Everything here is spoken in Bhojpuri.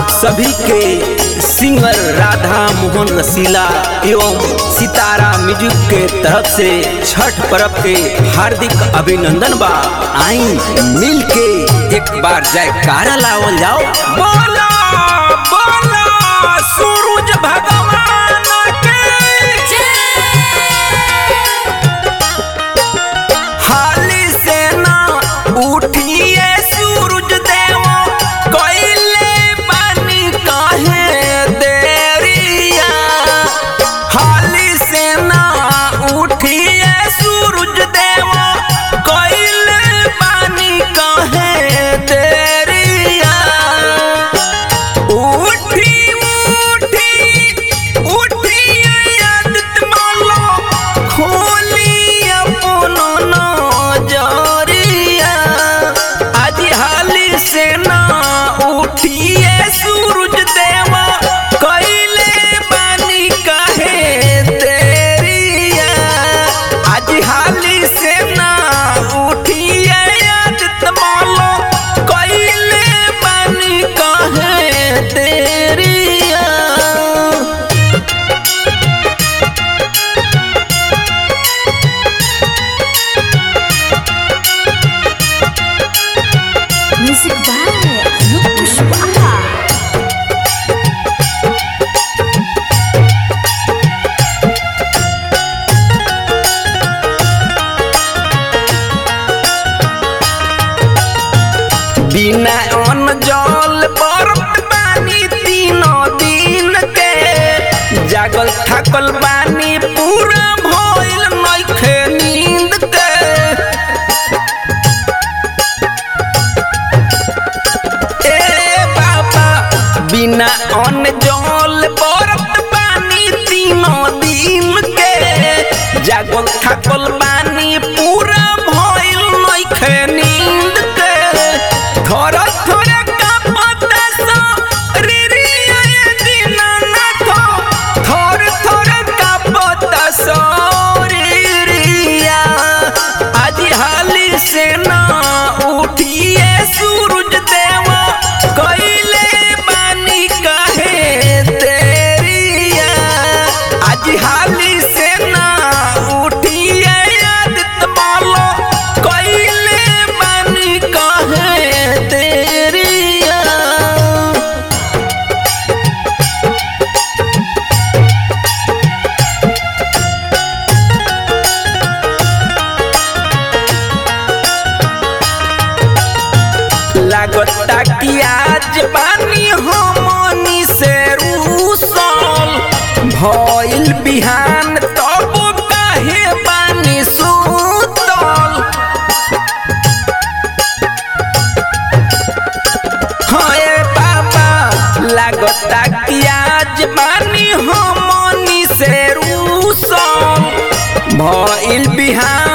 सभी के सिंगर राधा मोहन रसीला एवं सितारा म्यूजिक के तरफ से छठ पर्व के हार्दिक अभिनंदन बा आई मिल के एक बार जयकारा लावल जाओ बोला बोला सूरज भगवान के हाली से ना उठिए सूरज देव कोइले पानी काहे देरिया हाली से ना उठिए सूरज देव कोइले पानी काहे देरिया उठी उठी उठी आदत मालो खोली अपनो नजरिया आज हाली से ना उठिए सूरज देवा कैले बानी कहे तेरिया आज हाली से ना उठिए आदत मालो कैले बानी कहे तेरिया Music by Anup Pushpaha. बिना अन्न जल बरत बानी तीनों दिन के जागल थकल बानी पूरा भइल नइखे नींद के ए बाबा बिना अन्न जल बरत बानी तीनों दिन के जागल थकल बानी पूरा भइल नइखे नींद के थोर थोर कांपत शरीरिया ये दीनानाथ थोर थोर कांपत शरीरिया आज हाली से ना उठिए सूरज देवा कैले बानी कहे तेरिया आज हाली से ना उठिए आदित मालो कैले बानी कहे तेरिया लागता कि आज बानी हमनी से रूसल भइल बिहान तब काहे बानी सुतल हाय बाबा लागता कि आज बानी हमनी से रूसल भइल बिहान